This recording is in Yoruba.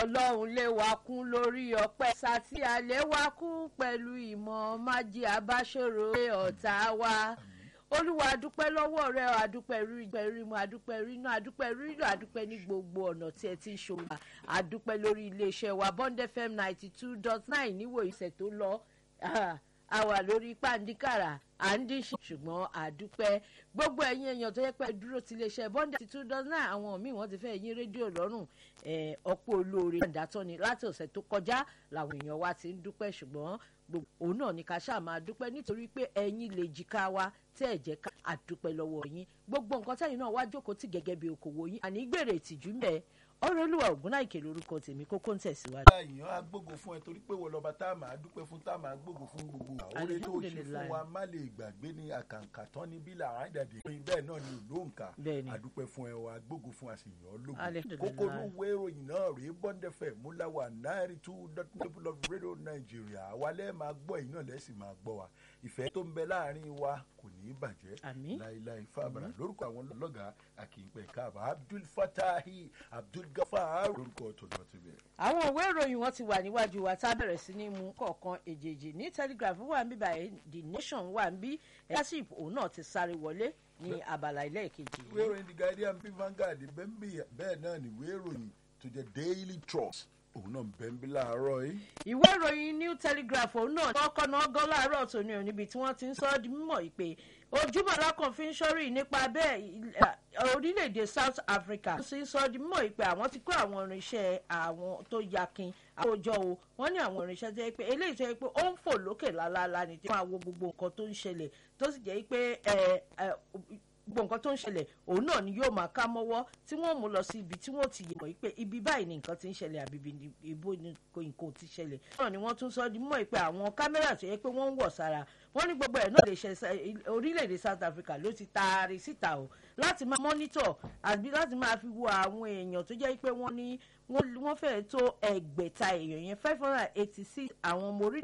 ọlọ́run lé wa kún lórí ọpẹ́ sátì alẹ́ wa kún pẹ̀lú ìmọ̀ májí abáṣòro pé ọ̀tá wa olúwa adúpẹ́ lọ́wọ́ rẹ adúpẹ́ rí pẹ̀rí mu adúpẹ́ rí inú adúpẹ́ rí ìlú adúpẹ́ ní gbogbo ọ̀nà tí ẹ ti ń ṣòwò adúpẹ́ lórí iléeṣẹ́ wa bond fm ninety two dot nine níwò ìṣẹ̀ tó lọ a wà lórí pàǹdíkàrà à ń dín ṣùgbọ́n àdúpẹ́ gbogbo ẹ̀yin èèyàn tó yẹ pé dúró ti iléeṣẹ́ bond ninety two dot nine àwọn míì wọ́n ti fẹ́ yín rédíò lọ́rùn ọ̀pọ̀ olóore ìdátọ́ni láti ọ̀sẹ̀ tó kọjá làwọn èèyàn wa ti ń dúpẹ́ ṣùgbọ́n gbogbo òun náà ni ká ṣáà máa dúpẹ́ nítorí pé ẹ̀yin lè jìká wa tẹ́ ẹ̀ jẹ́ ká àdúpẹ́ lọ́wọ́ yín gbogbo nǹkan tẹ́yìn náà wá jókòó tì gẹ́gẹ́ bí okòwò yín àní gbèrè ìtìjú mẹ́ ọ̀rọ̀ olúwa ògúnnáìkè lórúkọ tèmi kókó ń tẹ̀síwájú. èèyàn á gbógo fún ẹ torí pé wọ́n lọ́ba tá a máa dúpẹ́ fún tá a máa gbógo fún gbogbo oore tó ṣe fún wa má lè gbàgbé ní àkàǹkà tán ní bí làwọn àdàdé bẹ́ẹ̀ náà ni olóǹkà àdúpẹ́ fún ẹ wa gbógo fún àṣeyàn ológun kókó ló wé ìròyìn náà rèé bọ́ndẹ̀fẹ̀ múláwà náírà two dot level of radio Nigeria àwa lẹ́ẹ̀ máa gbọ́ ẹ̀yin náà lẹ́sìn máa gbọ́ wa ìfẹ́ tó ń bẹ láàrin wa kò ní í bàjẹ́ láíláí fábàrà lórúkọ àwọn lọ́gàá àkìpẹ̀ káàbà Abdul Fatahi Abdul Gafar lórúkọ tòlọ́ ti bẹ̀. àwọn òwe ìròyìn wọn ti wà níwájú wa tá a bẹ̀rẹ̀ sí ní mú kọ̀ọ̀kan èjèèjì ní Telegraph wà ń bí báyìí The Nation wà ń bí ẹ̀yásí òun náà ti sáré wọlé ní abala ilé ìkejì. ìwé ìròyìn The Guardian bí Vanguard bẹ́ẹ̀ náà ni ìwé ìròyìn tó jẹ́ Daily Trust òun náà bẹ́ẹ̀ ń bí láàárọ̀ yìí. ìwé ìròyìn New Telegraph òun náà kọ́kọ́ náà gán láàárọ̀ tòní ò níbi tí wọ́n ti ń sọ ọ́ di mímọ̀ ìpè ojúmọ̀ lákàn fi ń sọ́rí nípa bẹ́ẹ̀ orílẹ̀-èdè South Africa ó sì ń sọ ọ́ di mímọ̀ ìpè àwọn ti kó àwọn irinṣẹ́ àwọn tó yakin àwòjọ o wọ́n ní àwọn irinṣẹ́ tó yẹ pé eléyìí tó yẹ pé ó ń fò lókè lálálá ni tí wọ́n á wo gbogbo nǹkan tó ń ṣẹlẹ̀ tó sì jẹ́ pé gbogbo nǹkan tó ń ṣẹlẹ̀ òun náà ni yóò máa ká mọ́wọ́ tí wọ́n mú lọ sí ibi tí wọ́n ti yẹ̀mọ̀ pé ibi báyìí ni nǹkan ti ń ṣẹlẹ̀ àbí ibo ni nǹkan ti ṣẹlẹ̀. náà ni wọ́n tún sọ di mọ́ pé àwọn kámẹ́rà tó yẹ pé wọ́n ń wọ̀ sára wọ́n ní gbogbo ẹ̀ náà lè ṣe orílẹ̀-èdè South Africa ló ti taari síta o láti máa mọ́nítọ̀ àbí láti máa fi wo àwọn èèyàn tó jẹ́ pé wọ́n ní wọ́n fẹ́ẹ́ tó ẹgbẹ̀ta èèyàn yẹn five hundred and eighty six àwọn ọmọ orílẹ̀